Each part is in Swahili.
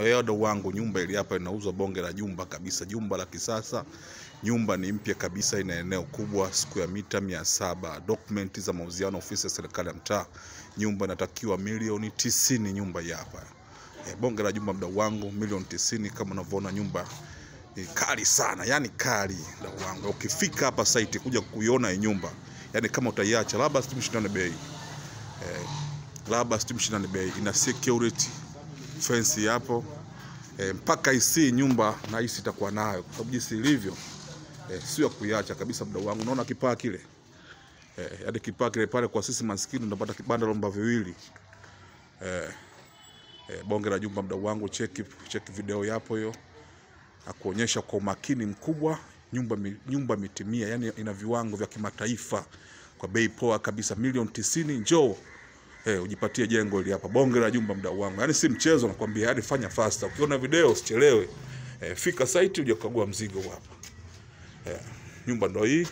Wewe wadau wangu, nyumba ili hapa inauzwa bonge la jumba kabisa, jumba la kisasa. Nyumba ni mpya kabisa, ina eneo kubwa, siku ya mita mia saba. Dokumenti za mauziano, ofisi ya serikali ya mtaa. Nyumba inatakiwa milioni tisini. Nyumba hii hapa e, bonge la jumba, mdau wangu, milioni tisini. Kama unavyoona nyumba ni kali sana, yani kali mdau wangu. Ukifika hapa site kuja kuiona hii nyumba, yani kama utaiacha, labda situmshindane bei eh, labda situmshindane bei, ina security fence hapo e, mpaka isi nyumba na hisi itakuwa nayo kwa sababu jinsi ilivyo e, sio ya kuiacha kabisa, mdau wangu. Unaona kipaa kile e, hadi kipaa kile pale, kwa sisi maskini unapata kibanda lomba viwili e, e, bonge la jumba, mdau wangu. Cheki cheki video yapo hiyo, akuonyesha kwa umakini mkubwa nyumba mi, nyumba mitimia, yani ina viwango vya kimataifa kwa bei poa kabisa, milioni tisini. Njoo Eh, ujipatie jengo hili hapa, bonge la jumba mdau wangu, yaani si mchezo, nakwambia. Hadi fanya faster, ukiona video usichelewe. Eh, fika site uje kukagua mzigo hapa. Eh, nyumba ndo hii.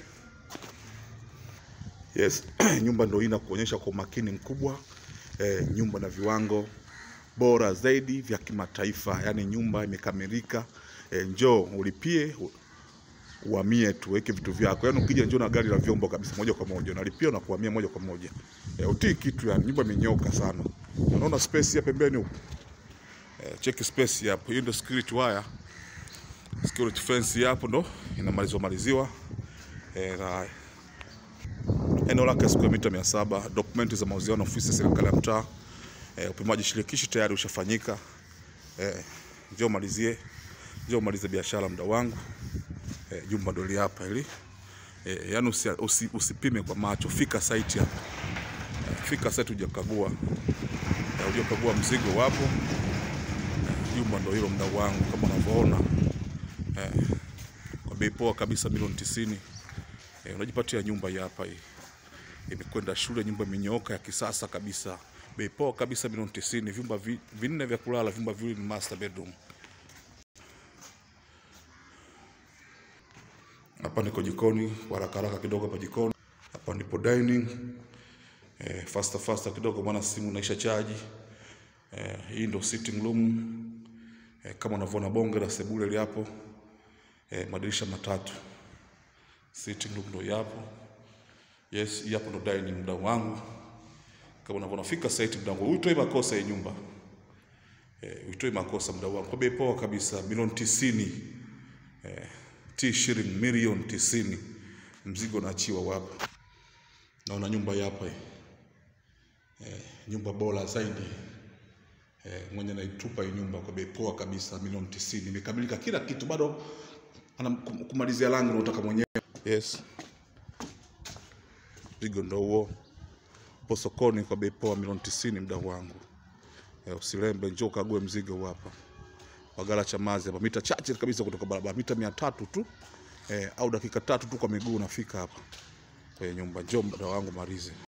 Yes, nyumba ndo hii nakuonyesha kwa umakini mkubwa. Eh, nyumba na viwango bora zaidi vya kimataifa, yaani nyumba imekamilika. Eh, njoo ulipie uhamie tuweke vitu vyako. Yaani ukija njoo na gari la vyombo kabisa moja kwa moja. Unalipia na kuhamia moja kwa moja. E, utii kitu yani nyumba imenyoka sana. Unaona space ya pembeni huko? E, check space hapo. Hiyo ndio security wire. Security fence hapo ndo inamalizwa maliziwa. E, na eneo lake siku ya mita 700, dokumenti za mauziano ofisi ya serikali ya mtaa. E, upimaji shirikishi tayari ushafanyika. E, njoo malizie. Njoo malize biashara mda wangu. E, jumba ndo hapa hili. E, yani usi, usi, usipime kwa macho, fika site hapa. E, fika site uje kukagua. E, uje kukagua mzigo wapo. E, jumba ndo hilo mdau wangu kama unavyoona. E, kwa bei poa kabisa milioni tisini. E, unajipatia nyumba hii hapa hii. Imekwenda shule, nyumba imenyooka ya kisasa kabisa. Bei poa kabisa milioni tisini. Vyumba vi, vinne vya kulala, vyumba viwili ni master bedroom. Hapa niko jikoni, haraka haraka kidogo hapa jikoni. Hapa ndipo dining. Eh, faster faster kidogo maana simu inaisha chaji. Eh, hii ndo sitting room. Eh, kama unavyoona bonge la sebule ile hapo. Eh, madirisha matatu. Sitting room ndo yapo. Yes, hii hapo ndo dining mdau wangu. Kama unavyoona fika site mdau wangu. Uitoi makosa hii nyumba. Eh, uitoi makosa mdau wangu. Kwa bei poa kabisa milioni tisini. Eh, T shilingi milioni tisini. Mzigo naachiwa wapo. Naona nyumba hii hapa hii. Eh, nyumba bora zaidi. Eh, mwenye naitupa hii nyumba kwa bei poa kabisa milioni tisini. Imekamilika kila kitu bado ana kum- kumalizia lango unataka mwenyewe. Yes. Mzigo ndo huo. Upo sokoni kwa bei poa milioni tisini mdau wangu. Eh, usilembe njoo kague mzigo huu hapa. Wagala Chamazi hapa mita chache kabisa kutoka barabara, mita mia tatu tu eh, au dakika tatu tu kwa miguu unafika hapa kwenye nyumba. Njoo mdau wangu malize.